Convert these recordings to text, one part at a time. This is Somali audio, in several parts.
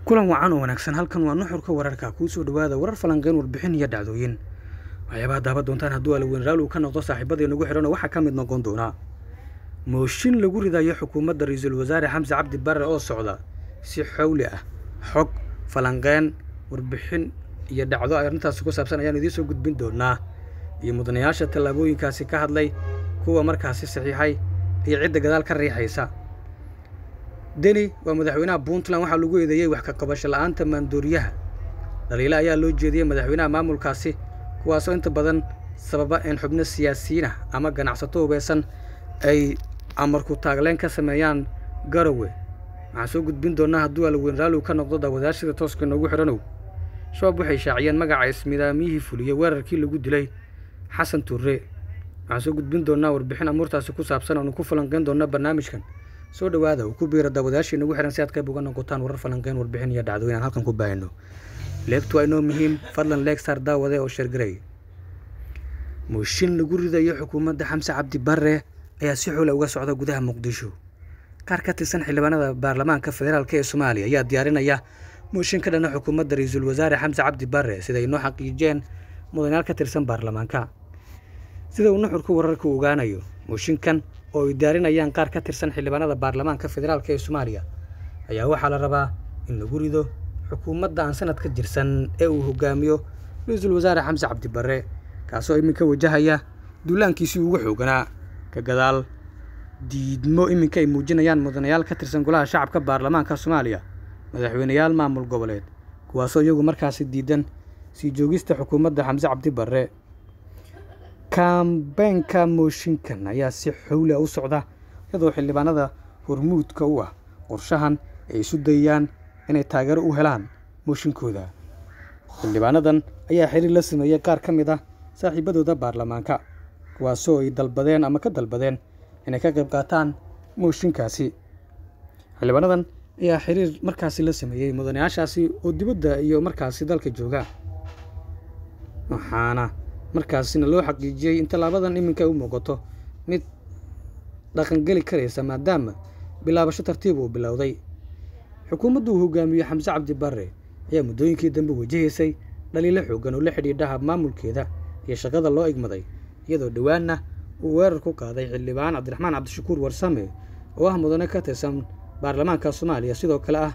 kulan wacan oo wanaagsan halkan waa nuxurka wararka kuu soo dhawaada warar falanqeyn warbixin iyo dhacdooyin waxyaabaha daaban doontaan hadduu alaweyn raali uu ka noqdo saaxiibadii nagu xidhan waxaa ka mid noqon doonaa mooshin lagu ridayo xukuumadda ra-iisul wasaare xamse cabdi barre oo socda si xowli ah xog falanqeen warbixin iyo dhacdo arrintaasi ku saabsan ayaan idiin soo gudbin doonaa iyo mudanayaasha tallaabooyinkaasi ka hadlay kuwa markaasi saxiixay iyo cidda gadaal ka riixaysa deni waa madaxweynaha puntland waxaa lagu eedeeyey wax ka qabasho la'aanta maandooriyaha dhaliilo ayaa loo jeediyey madaxweynaha maamulkaasi kuwaasoo inta badan sababa in xubno siyaasiyiin ah ama ganacsato hubeysan ay amarku taagleen ka sameeyaan garowe waxaan soo gudbin doonaa hadduu alaweyn raaligu ka noqdo daawadaashada tooska noogu xidhanow shabaab waxay shaaciyeen magaca ismidaamiyihii fuliyey weerarkii lagu dilay xasan tuure waxaan soo gudbin doonaa warbixin amuurtaasi ku saabsan oonu ku falanqeyn doona barnaamijkan soo dhowaada uu ku biira daawadaashii nagu xihan si aad qayb uga noqotaan warar falanqeyn warbixin iyo dhacdooyin aan halkan ku baahino leegtu waa inoo muhiim fadlan leegstar daawade oo sheergaray mooshin lagu ridayo xukuumadda xamse cabdi barre ayaa si xoola uga socda gudaha muqdisho qaar ka tirsan xildhibaanada baarlamaanka federaalk ee soomaaliya ayaa diyaarinaya mooshin ka dhana xukuumadda ra-iisul wasaare xamse cabdi barre siday noo xaqiijiyeen mudanayaal ka tirsan baarlamaanka sida uu nuxurku wararka u ogaanayo mooshinkan oo ay diyaarinayaan qaar ka tirsan xildhibaanada baarlamaanka federaalk ee soomaaliya ayaa waxaa la rabaa in lagu rido xukuumadda aan sanad ka jirsan ee uu hogaamiyo ra-iisul wasaare xamse cabdi barre kaasoo iminka wajahaya duulaankiisii ugu xooganaa ka gadaal diidmo iminka ay muujinayaan mudanayaal ka tirsan golaha shacabka baarlamaanka soomaaliya madaxweyneyaal maamul goboleed kuwaasoo iyagu markaasi diidan sii joogista xukuumadda xamse cabdi barre kaambeenka mooshinkan ayaa si xowla u socda iyadoo xildhibaanada hormuudka u ah qorshahan ay isu dayayaan inay taageero u helaan mooshinkooda xildhibaanadan ayaa xiriir la sameeyey qaar ka mid ah saaxiibadooda baarlamaanka kuwaasoo ay dalbadeen ama ka dalbadeen inay ka qayb qaataan mooshinkaasi xildhibaanadan ayaa xiriir markaasi la sameeyey mudanayaashaasi oo dibadda iyo markaasi dalka jooga waxaana markaasina loo xaqiijiyey in tallaabadan iminka u muuqato mid dhaqangeli karaysa maadaama bilaabasho tartiib uu bilowday xukuumaddu uu hogaamiye xamse cabdi barre ayaa muddooyinkii dambe wajahaysay dhaliilo xoogan oo la xidhiidhaha maamulkeeda iyo shaqada loo igmaday iyadoo dhowaanna uu weerar ku qaaday xildhibaan cabdiraxmaan cabdishakuur warsame oo ah mudane ka tirsan baarlamaanka soomaaliya sidoo kale ah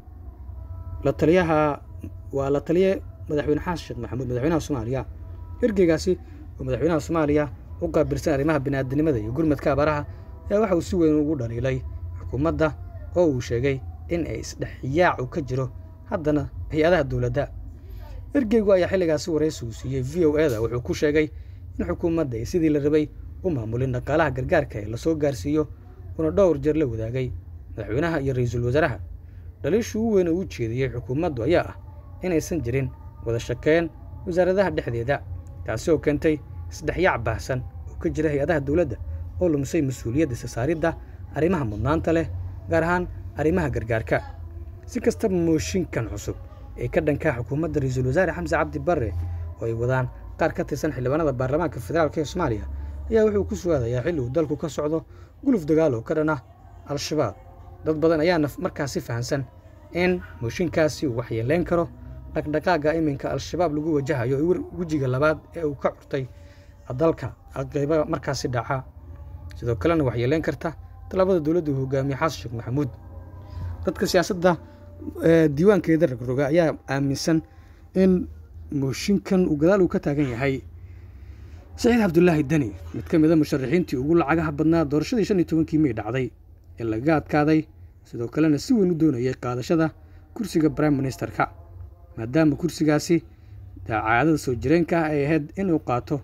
la taliyaha waa la taliye madaxweyne xasan sheekh maxamuud madaxweynaha soomaaliya ergeygaasi oo madaxweynaha soomaaliya u qaabilsan arrimaha biniaadinimada iyo gurmadka abaaraha ayaa waxa uu si weyn ugu dhaliilay xukuumadda oo uu sheegay in ay isdhexyaacu ka jiro haddana hay-adaha dowladda ergeygu ayaa xilligaasi waraysi uu siiyey v o eda wuxuu ku sheegay in xukuumadda ay sidii la rabay u maamulin dhaqaalaha gargaarka ee lasoo gaarsiiyo una dhowr jeer la wadaagay madaxweynaha iyo ra-iisul wasaaraha dhaliishu u weyn oo u jeediyey xukuumaddu ayaa ah inaysan jirin wada shaqeyn wasaaradaha dhexdeeda taasi oo keentay isdhexyaac baahsan oo ka jira hay-adaha dowladda oo lumisay mas-uuliyadda isasaaridda arrimaha mudnaanta leh gaar ahaan arrimaha gargaarka si kastaba mooshinkan cusub ee ka dhankaa xukuumadda ra-iisul wasaare xamse cabdi barre oo ay wadaan qaar ka tirsan xildhibaanada baarlamaanka federaalk ee soomaaliya ayaa wuxuu ku sugaadayaa xilli uu dalku ka socdo guluf dagaal oo ka dhan ah al-shabaab dad badan ayaana markaasi fahamsan in mooshinkaasi uu waxyeeleyn karo dhaqdhaqaaga iminka al-shabaab lagu wajahayo wejiga labaad ee uu ka curtay dalka qayba markaasi dhaca sidoo kalena waxyeeleyn karta tallaabada dowladda uu hogaamiye xasan sheekh maxamuud dadka siyaasadda diiwaankeeda rogroga ayaa aaminsan in mooshinkan uu gadaal uu ka taagan yahay saciid cabdulaahi deni mid ka mid a musharaxiintii ugu lacagaha badnaa doorashadii shan iyo tobankii mey dhacday ee lagaga adkaaday sidoo kalena si weyn u doonayay qaadashada kursiga brime ministerka maadaama kursigaasi caadada soo jireenka ah ay ahayd inuu qaato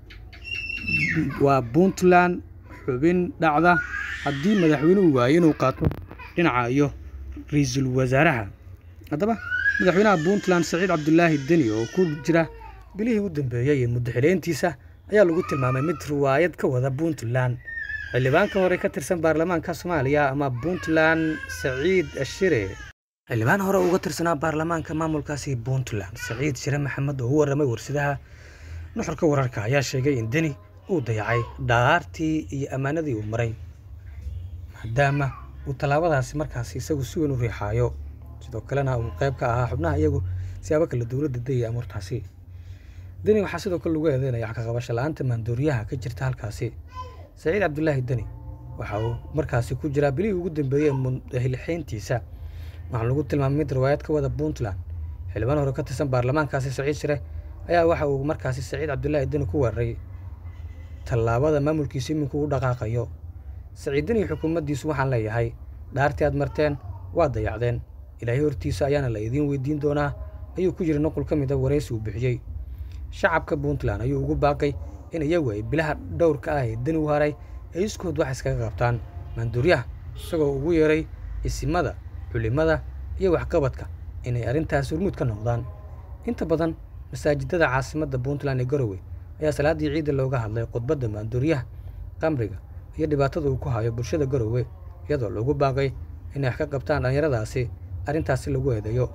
waa puntland xubin dhacda haddii madaxweynuhu waayo inuu qaato dhinaca iyo ra-iisul wasaaraha haddaba madaxweynaha puntland saciid cabdulaahi deni oo ku jira bilihii u dambeeyey ee muddaxileyntiisa ayaa lagu tilmaamay mid riwaayad ka wada puntland xildhibaanka hore ka tirsan baarlamaanka soomaaliya ama puntland saciid ashire xildhibaan hore uga tirsanaa baarlamaanka maamulkaasi puntland saciid shire maxamed oo u warramay warsidaha nuxurka wararka ayaa sheegay in deni uu dayacay dhaartii iyo ammaanadii uu maray maadaama uu tallaabadaasi markaasi isagu si weyn u riixaayo sidoo kalena uu qayb ka ahaa xubnaha iyagu siyaabo kale dowladda dayay amuurtaasi deni waxaa sidoo kale lagu eedeynaya wax ka qabasho la-aanta maandooriyaha ka jirta halkaasi saciid cabdulaahi deni waxa uu markaasi ku jiraa bilihii ugu dambeeyey hilixeyntiisa waxaa lagu tilmaamay mid riwaayad ka wada puntland xildhibaan hore ka tirsan baarlamaankaasi saciid shire ayaa waxa uu markaasi saciid cabdulaahi deni ku weeraray tallaabada maamulkiisa iminku u dhaqaaqayo saciid deni xukuumaddiisu waxaan leeyahay dhaartii aad marteen waa dayacdeen ilaahay hortiisa ayaana la idiin weydiin doonaa ayuu ku yiri nuqul ka mid a waraysi uu bixiyey shacabka puntland ayuu ugu baaqay in iyagu ay bilaha dhowrka ah ee deni u haray ay iskood wax iskaga qabtaan maanduuryaha isagoo ugu yeeray isimada culimada iyo waxqabadka inay arrintaas hormuud ka noqdaan inta badan masaajidada caasimadda puntland ee garowe ayaa salaaddii ciidda looga hadlay khudbadda maanduuryaha qamriga iyo dhibaatada uu ku hayo bulshada garowe iyadoo loogu baaqay inay wax ka qabtaan dhallinyaradaasi arrintaasi lagu eedeeyo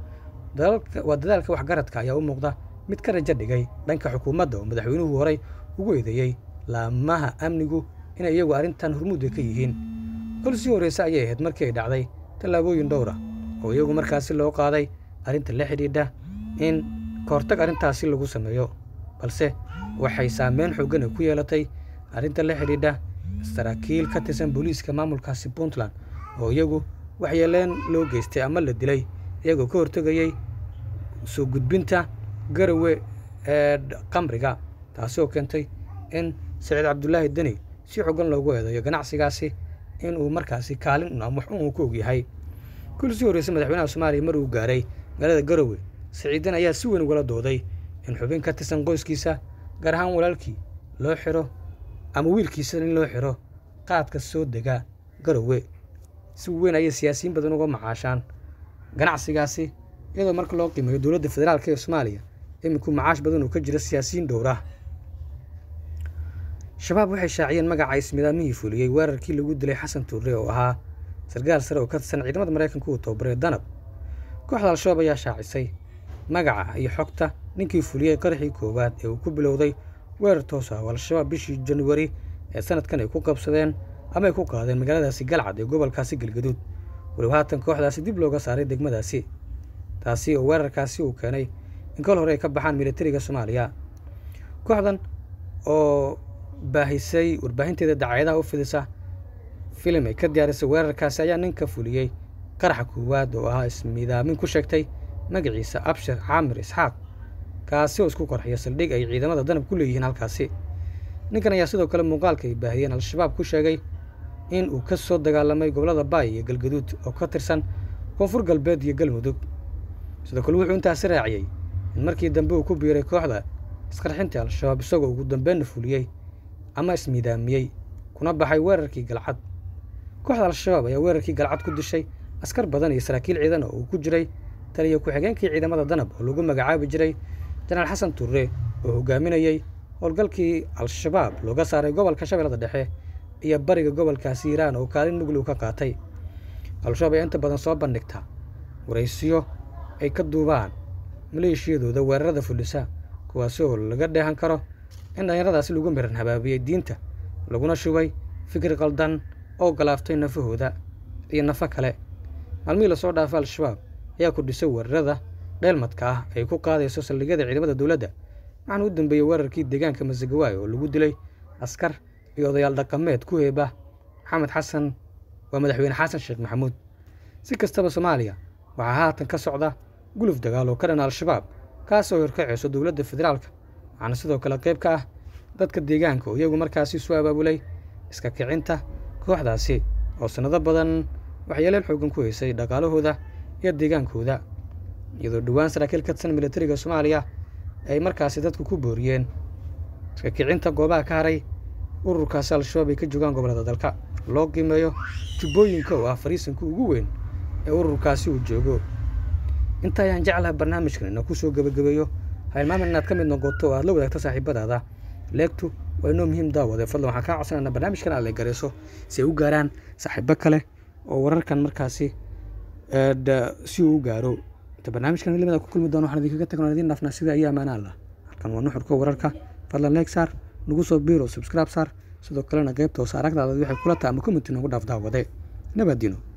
waa dadaalka waxgaradka ayaa u muuqda mid ka rajo dhigay dhanka xukuumadda oo madaxweynuhu horey ugu eedeeyey laamaha amnigu inay iyagu arrintan hormuudka ka yihiin kol sii horreyse ayay ahayd markii ay dhacday tallaabooyin dhowra oo iyagu markaasi loo qaaday arrinta la xidhiidha in kahortag arrintaasi lagu sameeyo balse waxay saameyn xooggan ay ku yeelatay arrinta la xidhiidha saraakiil ka tirsan booliiska maamulkaasi puntland oo iyagu waxyeeleen loo geystay ama la dilay iyagoo ka hortegayey soo gudbinta garowe ee qamriga taasi oo keentay in saciid cabdulaahi deni si xoogan loogu eedeeyo ganacsigaasi in uu markaasi kaalin ama wax uu ku ogyahay kul sii horreysay madaxweynaha soomaaliya mar uu gaaray magaalada garowe saciidan ayaa si weyn ugala dooday in xubin ka tirsan qoyskiisa gaar ahaan walaalkii loo xiro ama wiilkiisa in loo xiro qaadka soo dega garowe si weyn ayay siyaasiyiin badan uga macaashaan ganacsigaasi iyadoo marka loo qiimeeyo dowladda federaalk ee soomaaliya iminku macaash badan uu ka jira siyaasiyiin dhowrah shabaab waxay shaaciyeen magaca ismidaamihii fuliyey weerarkii lagu dilay xasan tuure oo ahaa sarkaal sare oo ka tirsan ciidamada maraykanka uu tababaray danab kooxda al-shabaab ayaa shaacisay magaca iyo xogta ninkii fuliyey qaraxii koowaad ee uu ku bilowday weerar toos ah oo al-shabaab bishii januari ee sanadkan ay ku qabsadeen ama ay ku qaadeen magaaladaasi galcad ee gobolkaasi galgaduud weliba haatan kooxdaasi dib looga saaray degmadaasi taasi oo weerarkaasi uu keenay in kol hore ay ka baxaan militariga soomaaliya kooxdan oo baahisay warbaahinteeda dacaayadaha u fidisa filim ay ka diyaarisay weerarkaasi ayaa ninka fuliyey qaraxa koowaad oo ahaa ismidaamin ku sheegtay magaciisa abshir caamir isxaaq kaasi oo isku qorxiya saldhig ay ciidamada danab ku leeyihiin halkaasi ninkan ayaa sidoo kale muuqaalka ay baahiyeen al-shabaab ku sheegay in uu ka soo dagaalamay gobollada baay iyo galgaduud oo ka tirsan koonfur galbeed iyo galmudug sidoo kale wuxuu intaasi raaciyey in markii dambe uu ku biiray kooxda isqarxinta al-shabaab isagoo ugu dambeynna fuliyey ama ismidaamiyey kuna baxay weerarkii galcad kooxda al-shabaab ayaa weerarkii galcad ku dishay askar badan iyo saraakiil ciidan oo uu ku jiray taliya ku-xigeenkii ciidamada danab oo lagu magacaabi jiray janaal xasan turre oo hogaaminayey howlgalkii al-shabaab looga saaray gobolka shabeellada dhexe iyo bariga gobolkaasi hiiraan oo kaalin muglow ka qaatay al-shabaab ayaa inta badan soo bandhigta waraysiyo ay ka duubaan maleeshiyadooda weerarada fulisa kuwaasi oo laga dheehan karo in dhallinyaradaasi lagu miran habaabiyey diinta laguna shubay fikir qaldan oo galaaftay nafahooda iyo nafo kale maalmihii lasoo dhaafay al-shabaab ayaa kordhisay weerarada dheelmadka ah ay ku qaadayso saldhigyada ciidamada dowladda waxaana u dambeeyey weerarkii deegaanka masagawaay oo lagu dilay askar iyo odayaal dhaqameed ku heeba maxamed xasan waa madaxweyne xasan sheekh maxamuud si kastaba soomaaliya waxaa haatan ka socda guluf dagaal oo ka dhan al-shabaab kaas oo horkaceyso dowladda federaalka waxaana sidoo kale qayb ka ah dadka deegaanka oo iyagu markaasi soo abaabulay iska kicinta kooxdaasi oo sannado badan waxyeeleel xoogan ku haysay dhaqaalahooda iyo deegaankooda iyadoo dhowaan saraakiil ka tirsan militariga soomaaliya ay markaasi dadku ku booriyeen iska kicinta goobaha ka haray ururkaasi al-shabaab ay ka joogaan gobollada dalka loo qiimeeyo jubbooyinka oo ah fariisanka ugu weyn ee ururkaasi uu joogo inta ayaan jeclaha barnaamijkan ina ku soo gebagabeeyo hailmaamin inaad ka mid noqoto oo aad la wadaagto saaxiibadaada leegtu waa inoo muhiim daawade fadlan waxaan kaa codsanayna barnaamijkan aad la garayso si ay u gaaraan saaxiibo kale oo wararkan markaasi si uu u gaaro inta barnaamijkan limada ku kulmi doono waxaan idinkaga tagno idiin dhaafnaa sida ayaa amaana allah halkan waa nuxurka wararka fadlan leeg saar nagu soo biiro subscribe saar sidoo kalena qaybta hoose aragdaada waxay kula taha ama commenti noogu dhaaf daawade nabadino